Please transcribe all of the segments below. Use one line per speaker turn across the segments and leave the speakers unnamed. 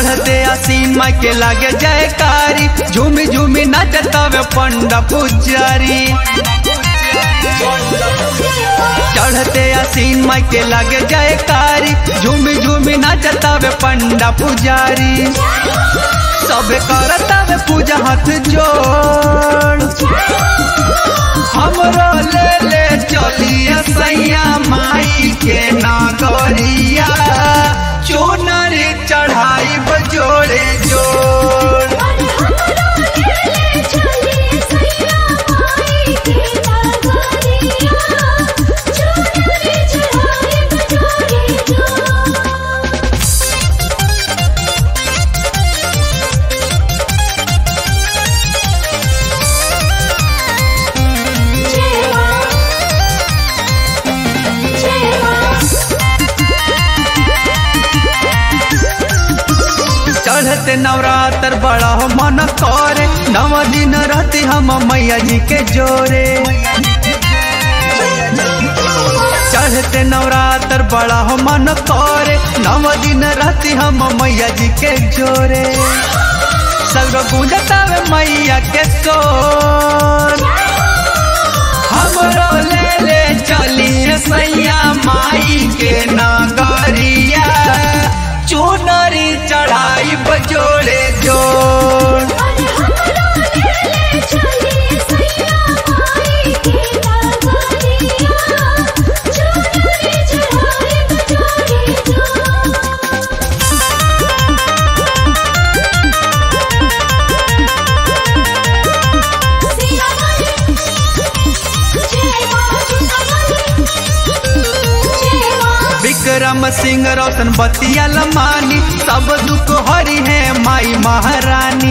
चढ़ते आसीन माई के लागे जयकारी झूमी झूमी नचतावे पंडा पुजारी चढ़ते आसीन माई के लागे जयकारी झूमी झूमी नचतावे पंडा पुजारी सब करतावे पूजा हाथ जोड़ हमरो ले ले चलिए सैया माई के नागरिया चोनर चढ़ाई बजोड़े जोड़ चढ़ते नवरात्र बड़ा हो मन करे नव दिन रहते हम मैया जी के जोरे चढ़ते नवरात्र बड़ा हो मन करे नव दिन रहते हम मैया जी के जोरे सगरो गूंजतावे मैया के सोर हमरो ले ले चलिए सैया माई के नागरिया चुनरी चढ़ाई बजोड़े जोड़ विक्रम सिंह रोशन बतिया लमानी सब दुख हरी है माई महारानी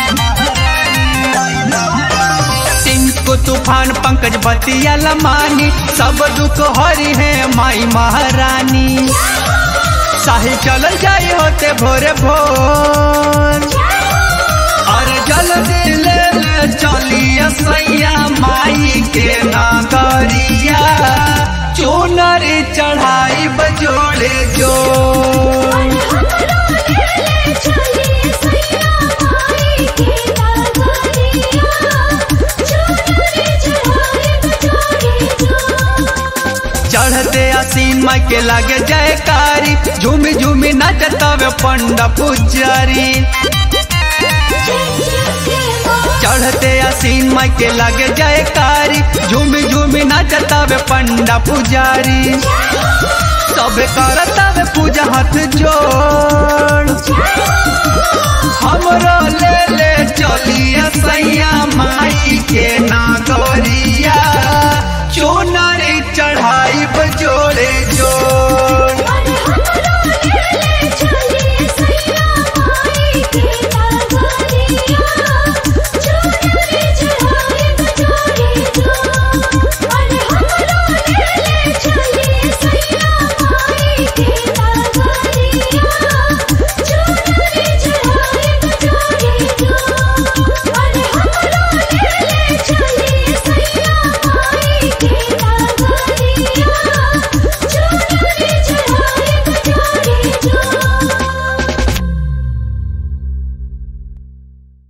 टिंकू तूफान पंकज बतिया लमानी सब दुख हरी है माई महारानी साहिल चल जाई होते भोरे भोर और जल्दी ले ले चलिए सैया माई के नागरिया चुनरी चढ़ाई बजोड़े जोड़ चढ़ते आसीन माई के लागे जयकारी झूमी झूमी नचतावे पंडा पुजारी चढ़ते आसीन माई के लागे जयकारी झूमी झूमी नचतावे पंडा पुजारी सब करतावे पूजा हाथ जोड़ हमरो ले ले चलिए सैया माई के नागो